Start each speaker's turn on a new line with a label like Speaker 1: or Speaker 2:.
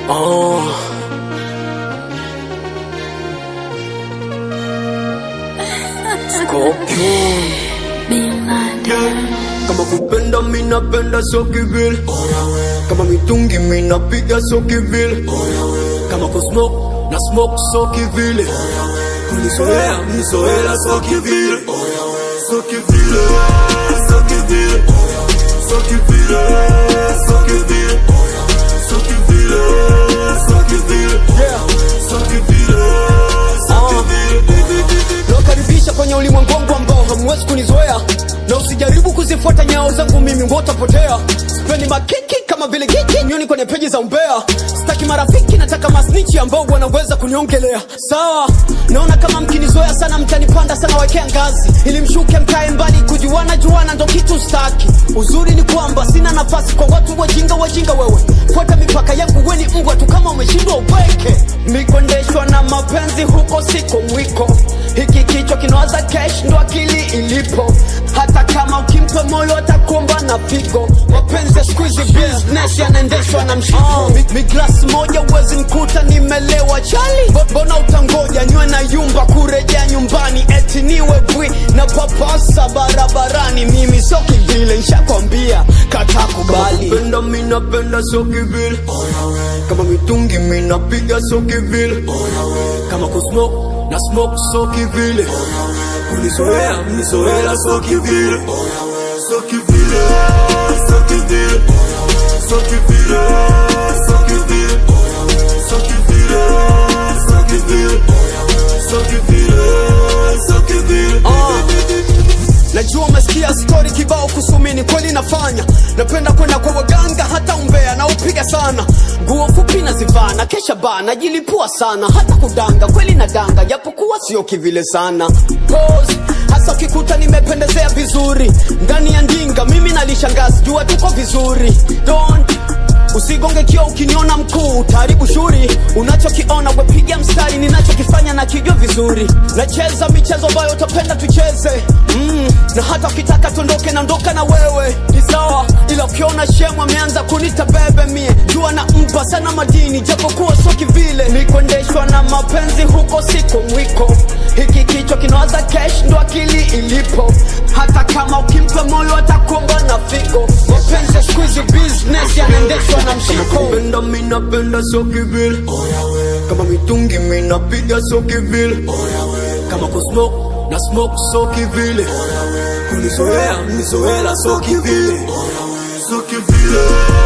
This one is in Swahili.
Speaker 1: Oh. Scorpion. Kama kupenda mina penda so kivile Kama mitungi mina piga so kivile Kama kusmoke na smoke so kivile Kunizoea mnizoela so kivile So kivile So kivile So kivile So kivile So kivile So kivile So kivile So kivile
Speaker 2: nawakaribisha kwenye ulimwengu wangu ambao hamwezi kunizoea na usijaribu kuzifuata nyao zangu mimi wotapotea sipendi makiki kama vile kiki nyoni kwenye peji za umbea sitaki marafiki nataka masnichi ambao wanaweza kuniongelea sawa naona kama mkinizoea sana mtanipanda sana wekea ngazi ili mshuke mkae mbali kujuana juana ndo kitu staki uzuri ni kwamba sina nafasi kwa watu wajinga wajinga wewe fuata mipaka yangu weni mbwa tu kama umeshindwa ubweke mikondeshwa na mapenzi huko siko mwiko hiki kichwa kinawaza kesh ndo akili ilipo hata kama ukimpa moyo atakuomba na figo mapenzi ya squeeze business yanaendeshwa na mshiko mi, mi glass moja uwezi mkuta nimelewa chali Bo- mbona utangoja nywe na yumba kurejea nyumbani eti niwe bwi na papasa barabarani mimi so kivile nshakwambia kata kubali
Speaker 1: Penda mina penda so kivile Kama mitungi mina piga so kivile Kama kusmoke na smoke so kivile Kunizoea mnizoela so kivile So kivile So kivile So kivile So kivile So kivile So kivile So kivile So kivile
Speaker 2: najua umesikia stori kibao kusumini kweli nafanya napenda kwenda kwa waganga hata umbea na upiga sana nguo fupi nazivaa na kesha baa najilipua sana hata kudanga kweli na danga japokuwa sio kivile sana Pose, hasa ukikuta nimependezea vizuri ndani ya ndinga mimi nalishangazi jua tuko vizuri Don't usigonge kio ukiniona mkuu utaharibu shuri unachokiona wepiga mstari ninachokifanya na kijua vizuri nacheza michezo ambayo utapenda tucheze mm, na hata ukitaka tuondoke naondoka na wewe ni sawa ila ukiona shemu ameanza kunita bebe mie jua na mpa sana madini japokuwa sio kivile nikuendeshwa na mapenzi huko siko mwiko hiki kichwa kinawaza kesh ndo akili ilipo hata kama ukimpa moyo atakuomba na figo mapenzi ya squeeze business yanaendeshwa na mshiko
Speaker 1: Penda mina penda so kivile Kama mitungi mina piga so kivile Kama kusmoke na smoke so kivile Kunizoea mnizoela so kivile So kivile